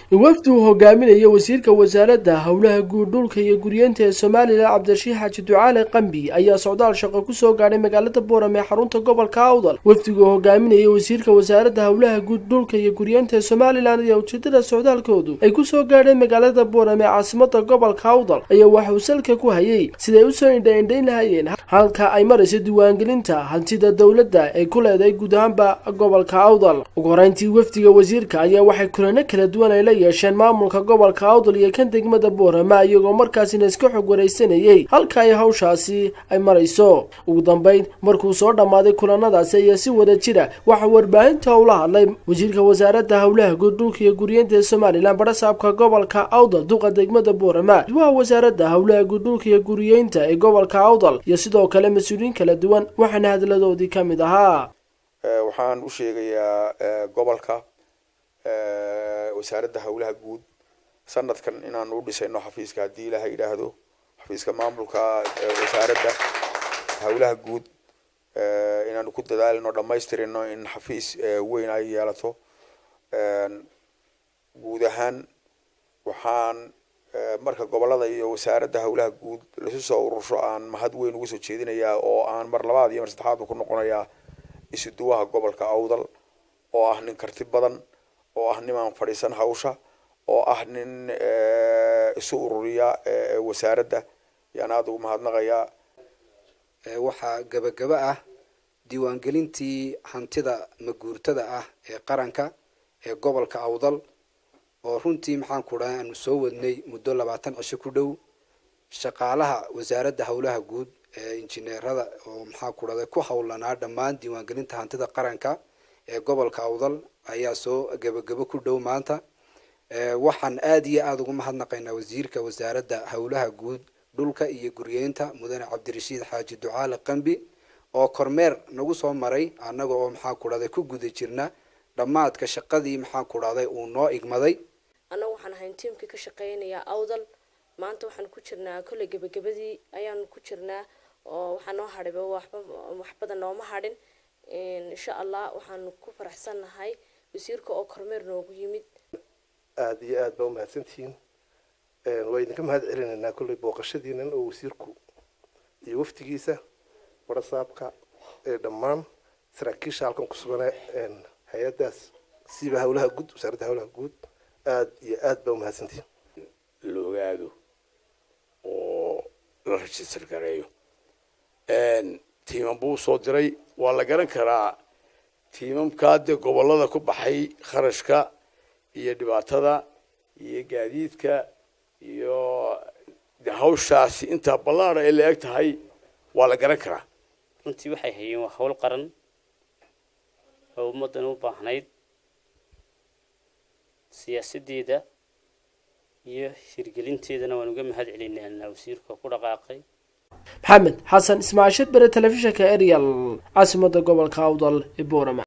wafdi uu hogaaminayo wasiirka wasaaradda howlaha guud dhulka iyo guryeenta ee somalilan cabdirashiix xaaji ducaale qambi ayaa socdaal shaqo kusoo gaadhay magaalada boorame ee xarunta gobolka awdal wafdigu hogaaminaya wasiirka wasaaradda howlaha guud dhulka iyo guryeenta ee somalilan ayaa ujeedada socdaalkoodu ay kusoo gaadheen magaalada boorame ee caasimada gobolka awdal ayaa waxa uu salka ku hayay siday usoo indha-indhayn lahayeen halka ay marayso diiwaangelinta hantida dowladda ee ku leedahay guud ahaanba gobolka awdal ugu horeyntii wafdiga wasiirka ayaa waxay kulano kala duwan ay la yeesheen maamulka gobolka awdal iyo kan degmada boorama iyagoo markaasina iska xog waraysanayey halka ay hawshaasi ay marayso ugu dambeyn markuu soo dhammaaday kulanadaasi ayaa si wada jira waxaa warbaahinta ula hadlay wasiirka wasaaradda howlaha guud dhulka iyo guryeenta ee somalilan barasaabka gobolka awdal duqa degmada boorama duwaha wasaaradda howlaha guud dhulka iyo guryeynta ee gobolka awdal iyo sidoo kale mas-uuliyiin kala duwan waxaana hadladoodii ka mid ahaa waxaan u sheegayaa gobolka wasaaradda howlaha guud sanadkan inaan u dhisayno xafiiska haddii ilaha yidhaahdo xafiiska maamulka wasaaradda howlaha guud inaanu ku dadaalino dhamaystirino in xafiis weyn ay yeelato guud ahaan waxaan marka gobolada iyo wasaaradda howlaha guud lasu soo urursho aan mahad weyn uga soo jeedinayaa oo aan mar labaad iyo mar saddexaadba ku noqonayaa isuduwaha gobolka awdal oo ah nin karti badan oo ah nimaan fadhiisan hawsha oo ah nin isu ururiya wasaaradda yaan aada ugu mahadnaqayaa waxaa gebagaba ah diiwaangelintii hantida maguurtada ah ee qaranka ee gobolka awdal oo runtii maxaan ku dhahay aanu soo wadnay muddo labaatan cisho ku dhow shaqaalaha wasaaradda howlaha guud ee injineerada oo maxaa ku dhahday ku howlanaa dhammaan diiwaangelinta hantida qaranka ee gobolka awdal ayaa soo gebagabo ku dhow maanta waxaan aada iyo aada ugu mahadnaqaynaa wasiirka wasaaradda howlaha guud dhulka iyo guryeynta mudane cabdirashiid xaaji ducaale qambi oo kormeer nagu soo maray annaga oo maxaa ku dhahday ku guda jirna dhammaadka shaqadii maxaa ku dhahday uu noo igmaday annagu waxaan ahayn tiimkii ka shaqeynayaa awdal maanta waxaan ku jirnaa kolley gebagabadii ayaanu ku jirnaa oo waxaa noo hadhayba waxba wax badan nooma hadhin insha allah waxaanu ku faraxsannahay wasiirka oo kormeer noogu yimid aada iyo aad baa umahadsantihiin waa idinka mahad celinaynaa kolley booqashadiinan oo wasiirku iyo waftigiisa barasaabka ee dhammaan saraakiisha halkan ku sugane hay-addaas siiba howlaha guud wasaaradda howlaha guud aada iyo aad baa umahadsantihiin la ogaado oo la rajistar gareeyo tiiman buu soo diray waa la garan karaa tiimamkaa dee gobolada ku baxay kharashka iyo dhibaatada iyo gaadiidka iyo de hawshaasi intaa ballaada ay la eg tahay waa la garan karaa runtii waxay hayeen waa hawl qaran oo ummaddan u baahnayd siyaasaddeeda iyo hirgelinteedana waan uga mahad celinaynaa wasiirka ku dhaqaaqay maxamed xasan ismaashid bere telefishinka arial caasimada gobolka awdal ee boorama